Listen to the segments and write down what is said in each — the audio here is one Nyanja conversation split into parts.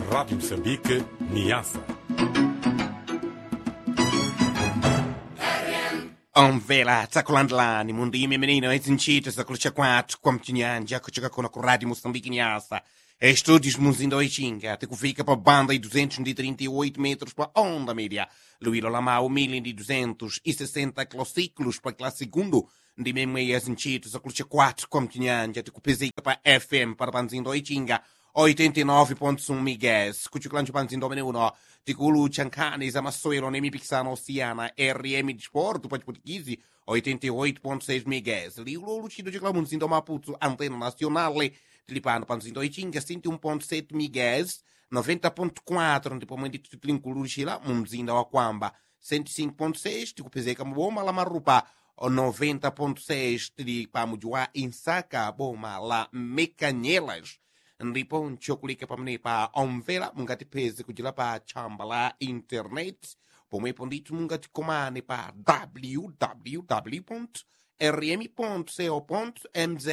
Rádio Moçambique, Niassa. omvela tsakulandlani mundimi menino ezinchito zakulucha kwathu kwa mchinyanja kuchoka kuno ku rádio moçambique nyasa estúdios muzinda oixinga tikufika pa banda e 238 metros pa onda média luíro lamau 1260 kilociclos pa classe segundo ndi memwe ezinchito zakulucha kwathu kwa mchinyanja tikupezeka pa fm para panzindo oixinga 89.1 MHz kuchuklancho pa mzinda umene uno tikulucha nkhani za masewero ni mipikisano osiyana rm disporto pa chiputikizi 88.6 MHz liulo luchido chikula mu mzinda wa maputo antena nacionale tili pano pa mzinda oichinga 101.7 MHz 90.4 ndipo mwene ndithu tilinkuluchira mu mzinda wa kwamba 105.6 tikupezeka mu boma la marupa 90.6 tili pa muji wa insaka boma la mekanyelas ndipo nchokulika pamenepa omvera mungatipeze kuchira pa tchamba la internet pomwepo ndithu mungatikomane pa www rm co mz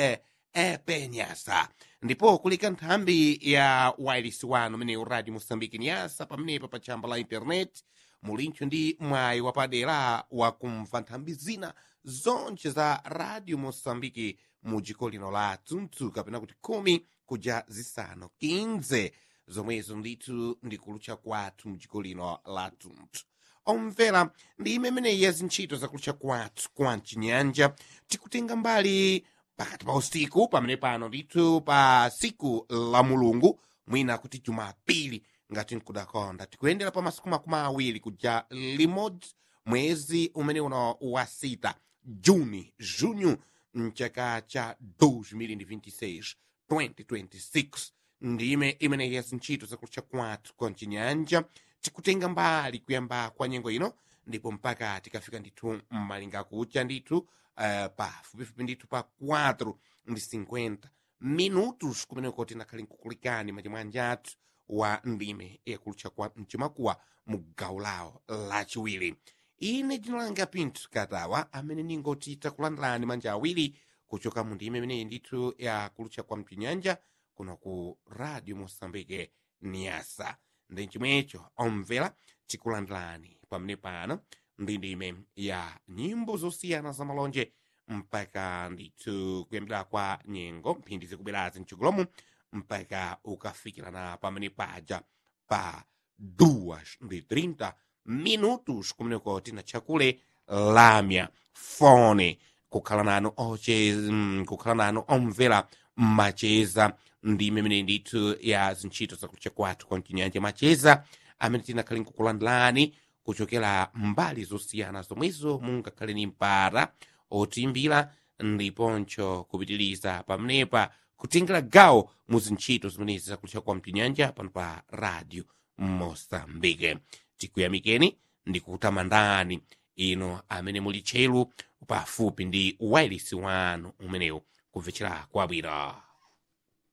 epenyasa ndipo kulika nthambi ya wireless wanu umenewu radio moçambique nyasa pamenepa pa tchamba la internet mulincho ndi mwayi wapadera wakumva nthambi zina zonse za radio moçambique mu dziko lino la tsuntsu kapena kuti khumi kuja zisanu 15 zomwezo ndithu ndikulucha kwathu mu dziko lino la tsuntsu omvera ndi imeneyi ya zintchito zakulucha kwathu kwa mchinyanja tikutenga mbali pakati pa usiku pamene pano ndithu pa siku la mulungu mwina kuti jumapili ngati nkudakonda tikuyendera pa masiku makumi awiri kuja limodzi mwezi umene uno wa sita juni junho mchaka cha 2026 2026 ndime imeneyi yazintchito zakulucha kwathu kwa mchinyanja tikutenga mbali kuyamba kwa nyengo ino ndipo mpaka tikafika ndithu mmalinga kucha ndithu uh, pafupifupi ndithu pa 4 ndi 50 minutos kumeneko tinakhali nkukulikani machimwanja athu wa ndime yakulucha kwa mchimakuwa mu gawo lawo lachiwiri ine ndinalanga pinthu katawa amene ningoti takulandirani manja awiri kuchoka mu ndime imeneyi ndithu yakulucha kwa mchinyanja kuno ku radio moçambique niasa ndi chimwecho omvera tikulandirani pamene pano ndi ndime ya nyimbo zosiyana za malonje mpaka ndithu kuyambira kwa nyengo mphindi zikubwerazi mchigolomu mpaka ukafikirana pamene paja pa 2 ndi 30 minutos kumeneko tinachakule lamya fone kukhala nanu oche mm, kukhala nanu omvera macheza ndi imene ndithu ya zintchito zakulucha kwathu kwa mchinyanja macheza amene tinakhale nkukulandilani kuchokera mbali zosiyana zomwezo mungakhale ni mpara otimbira ndiponcho kupitiriza pamenepa kutengera gawo mu zintchito zimenezi zakulucha kwa mchinyanja pano pa radio mosambike tikuyamikeni ndikukutamandani ino amene muli tchelu pafupi ndi wireless wanu umenewu kumvetsera kwabwino